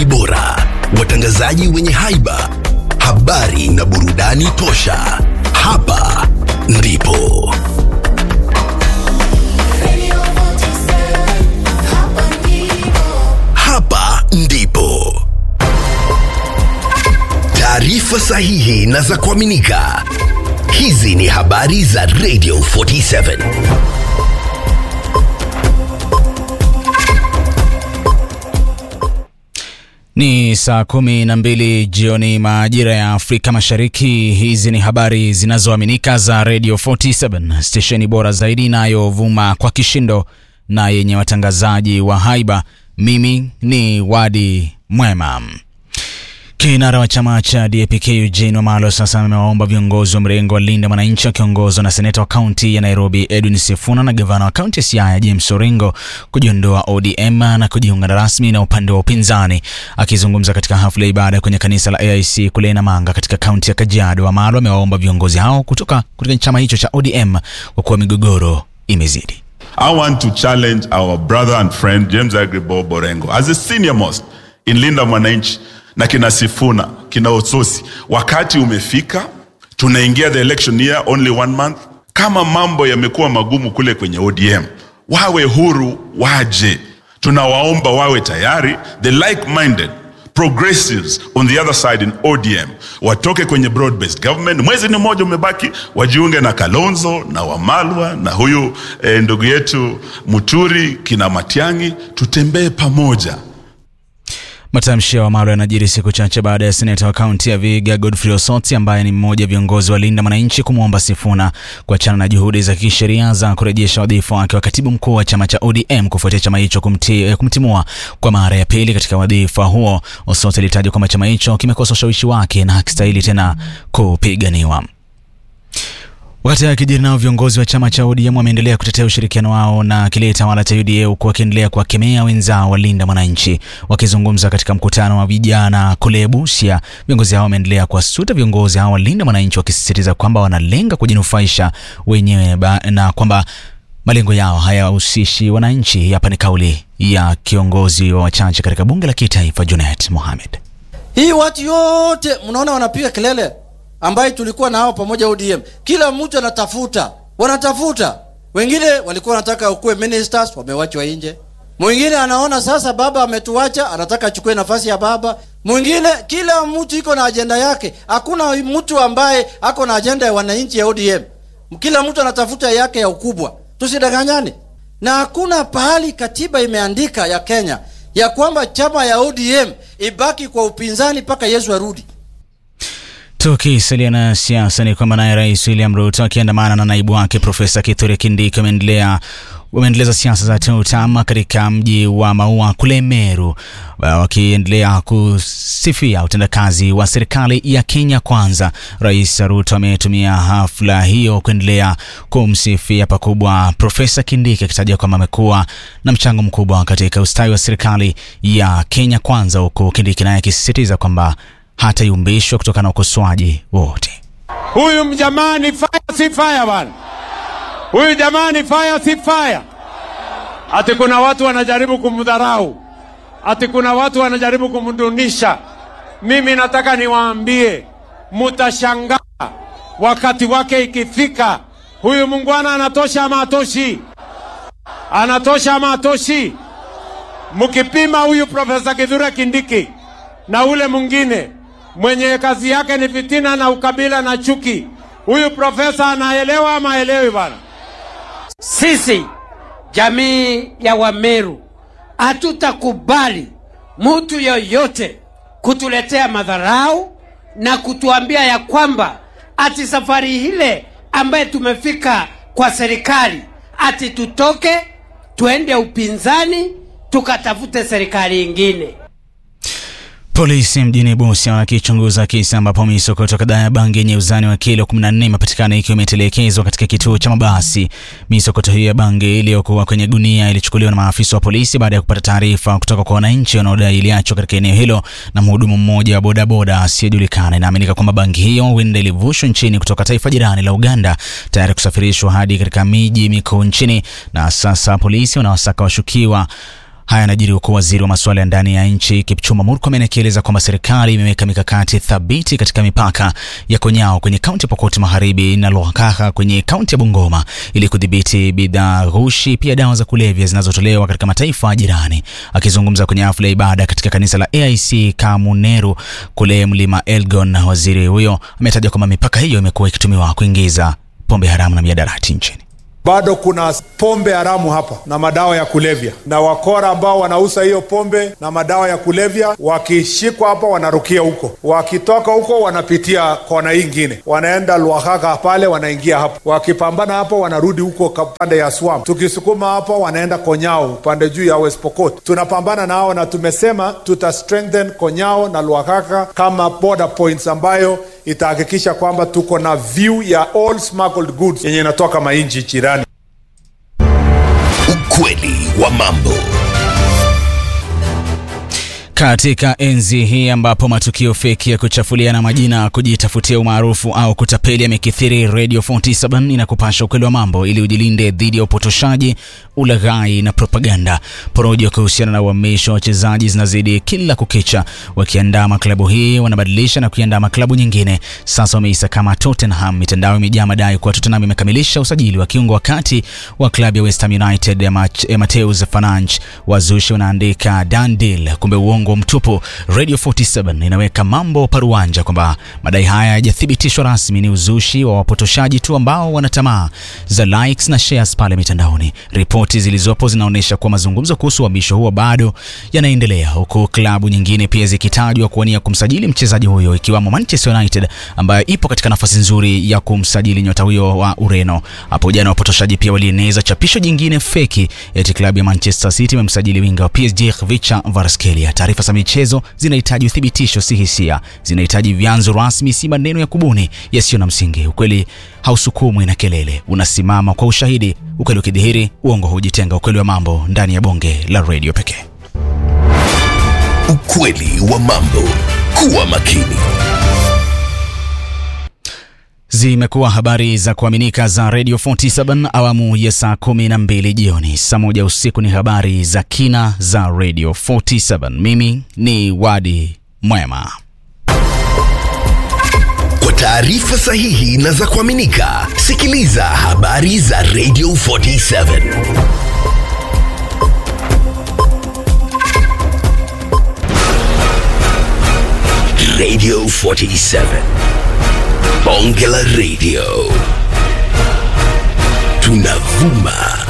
stesheni bora, watangazaji wenye haiba, habari na burudani tosha. Hapa ndipo hapa ndipo taarifa sahihi na za kuaminika. Hizi ni habari za Radio 47. Ni saa kumi na mbili jioni majira ya Afrika Mashariki. Hizi ni habari zinazoaminika za Radio 47, stesheni bora zaidi inayovuma kwa kishindo na yenye watangazaji wa haiba. Mimi ni Wadi Mwema. Kinara wa chama cha DAP-K Eugene Wamalwa sasa amewaomba viongozi wa mrengo wa Linda Mwananchi wakiongozwa na seneta wa kaunti ya Nairobi Edwin Sifuna na gavana wa kaunti ya Siaya James Orengo kujiondoa ODM na kujiunga rasmi na upande wa upinzani. Akizungumza katika hafla ya ibada kwenye kanisa la AIC kule Namanga katika kaunti ya Kajiado, Wamalwa amewaomba viongozi hao kutoka kutoka chama hicho cha ODM kwa kuwa migogoro imezidi. I want to challenge our brother and friend James Agribo Borengo as a senior most in Linda Mwananchi na kina Sifuna kina Ososi. Wakati umefika, tunaingia the election year only one month. Kama mambo yamekuwa magumu kule kwenye ODM, wawe huru, waje. Tunawaomba wawe tayari, the like-minded progressives on the other side in ODM watoke kwenye broad based government. Mwezi ni mmoja umebaki, wajiunge na Kalonzo na Wamalwa na huyu eh, ndugu yetu Muturi kina Matiang'i, tutembee pamoja. Matamshi ya Wamalwa yanajiri siku chache baada ya seneta wa kaunti ya Vihiga Godfrey Osotsi ambaye ni mmoja wa viongozi wa Linda Mwananchi kumwomba Sifuna kuachana na juhudi za kisheria za kurejesha wadhifa wake wa katibu mkuu wa chama cha ODM kufuatia chama hicho kumti, kumtimua kwa mara ya pili katika wadhifa huo. Osotsi alitaja kwamba chama hicho kimekosa ushawishi wake na hakistahili tena kupiganiwa. Wakati akijiri nao viongozi wa chama cha ODM wameendelea kutetea ushirikiano wao na kile tawala cha UDA huku wakiendelea kuwakemea wenzao walinda mwananchi. Wakizungumza katika mkutano wa vijana kule Busia, viongozi hao wameendelea kuwasuta viongozi hao walinda mwananchi, wakisisitiza kwamba wanalenga kujinufaisha wenyewe na kwamba malengo yao hayahusishi wananchi. Hapa ni kauli ya kiongozi wa wachache katika bunge la kitaifa Junet Mohamed. Hii watu yote mnaona wanapiga kelele ambaye tulikuwa nao pamoja ODM, kila mtu anatafuta, wanatafuta. Wengine walikuwa wanataka ukuwe ministers, wamewachwa nje. Mwingine anaona sasa baba ametuacha, anataka achukue nafasi ya baba. Mwingine, kila mtu iko na ajenda yake. Hakuna mtu ambaye ako na ajenda ya wananchi ya ODM. Kila mtu anatafuta yake ya ukubwa, tusidanganyane. Na hakuna pahali katiba imeandika ya Kenya ya kwamba chama ya ODM ibaki kwa upinzani mpaka Yesu arudi. Tukisalia na siasa ni kwamba naye Rais William Ruto akiandamana na naibu wake Profesa Kithure Kindiki wameendelea wameendeleza siasa za TANU katika mji wa Maua kule Meru, wakiendelea kusifia utendakazi wa serikali ya Kenya Kwanza. Rais Ruto ametumia hafla hiyo kuendelea kumsifia pakubwa Profesa Kindiki, akitaja kwamba amekuwa na mchango mkubwa katika ustawi wa serikali ya Kenya Kwanza, huku Kindiki naye akisisitiza kwamba hatayumbishwa kutokana na ukosoaji wowote. Huyu mjamaa ni fire, si fire bwana. Huyu jamaa ni fire, si fire. Ati kuna watu wanajaribu kumdharau, ati kuna watu wanajaribu kumdunisha. Mimi nataka niwaambie, mutashangaa wakati wake ikifika. Huyu mungwana anatosha ama atoshi? Anatosha ama atoshi? Mkipima huyu Profesa Kithure Kindiki na ule mwingine mwenye kazi yake ni fitina na ukabila na chuki. Huyu profesa anaelewa ama aelewi bwana? Sisi jamii ya Wameru hatutakubali mtu yoyote kutuletea madharau na kutuambia ya kwamba ati safari ile ambaye tumefika kwa serikali ati tutoke tuende upinzani tukatafute serikali ingine. Polisi mjini Busia wakichunguza kisa ambapo misokoto kadhaa ya bangi yenye uzani wa kilo 14 imepatikana ikiwa imetelekezwa katika kituo cha mabasi. Misokoto hiyo ya bangi iliyokuwa kwenye gunia ilichukuliwa na maafisa wa polisi baada ya kupata taarifa kutoka kwa wananchi wanaodai iliachwa katika eneo hilo na mhudumu mmoja wa bodaboda asiyejulikana. Inaaminika kwamba bangi hiyo huenda ilivushwa nchini kutoka taifa jirani la Uganda tayari kusafirishwa hadi katika miji mikuu nchini, na sasa polisi wanawasaka washukiwa Haya yanajiri huku waziri wa masuala ya ndani ya nchi Kipchumba Murkomen akieleza kwamba serikali imeweka mikakati thabiti katika mipaka ya Konyao kwenye kaunti ya Pokot Magharibi na Lwakhakha kwenye kaunti ya Bungoma ili kudhibiti bidhaa ghushi, pia dawa za kulevya zinazotolewa katika mataifa jirani. Akizungumza kwenye hafla ya ibada katika kanisa la AIC Kamuneru kule mlima Elgon, waziri huyo ametaja kwamba mipaka hiyo imekuwa ikitumiwa kuingiza pombe haramu na miadarati nchini. bado kuna pombe haramu hapa na madawa ya kulevya, na wakora ambao wanauza hiyo pombe na madawa ya kulevya wakishikwa hapa wanarukia huko, wakitoka huko wanapitia kona hii ingine, wanaenda Lwakhakha pale, wanaingia hapo, wakipambana hapo wanarudi huko ka- pande ya Swam, tukisukuma hapo wanaenda Konyao pande juu ya West Pokot. Tunapambana nao na tumesema tuta strengthen Konyao na Lwakhakha kama border points ambayo itahakikisha kwamba tuko na view ya all smuggled goods yenye inatoka mainchi jirani. Ukweli wa mambo. Katika enzi hii ambapo matukio feki ya kuchafuliana majina, kujitafutia umaarufu au kutapeli yamekithiri, Radio 47 inakupasha ukweli wa mambo ili ujilinde dhidi ya upotoshaji, ulaghai na propaganda. Porojo kuhusiana na uhamisho wa wachezaji zinazidi kila kukicha. Wakiandaa maklabu hii wanabadilisha na kuiandaa maklabu nyingine. Sasa wameisa kama Tottenham. Mitandao imejaa madai kuwa Tottenham imekamilisha usajili wa kiungo wa kati wa klabu ya West Ham United ya Mach- ya Mateus Fananch. Wazushi wanaandika done deal, kumbe uongo mtupu. Radio 47 inaweka mambo paruanja kwamba madai haya hayajathibitishwa rasmi, ni uzushi wa wapotoshaji tu ambao wana tamaa za likes na shares pale mitandaoni. Ripoti zilizopo zinaonyesha kuwa mazungumzo kuhusu uhamisho huo bado yanaendelea, huku klabu nyingine pia zikitajwa kuwania kumsajili mchezaji huyo ikiwamo Manchester United ambayo ipo katika nafasi nzuri ya kumsajili nyota huyo wa Ureno. Hapo jana wapotoshaji pia walieneza chapisho jingine feki eti klabu ya Manchester City imemsajili winga wa PSG Khvicha Kvaratskhelia. Taarifa za michezo zinahitaji uthibitisho, si hisia. Zinahitaji vyanzo rasmi, si maneno ya kubuni yasiyo na msingi. Ukweli hausukumwi na kelele, unasimama kwa ushahidi. Ukweli ukidhihiri, uongo hujitenga. Ukweli wa mambo ndani ya bonge la redio pekee. Ukweli wa mambo. Kuwa makini. Zimekuwa habari za kuaminika za Radio 47 awamu ya saa 12 jioni. Saa moja usiku ni habari za kina za Radio 47. Mimi ni Wadi Mwema. Kwa taarifa sahihi na za kuaminika, sikiliza habari za Radio 47. Radio 47. Bonge la Radio. Tunavuma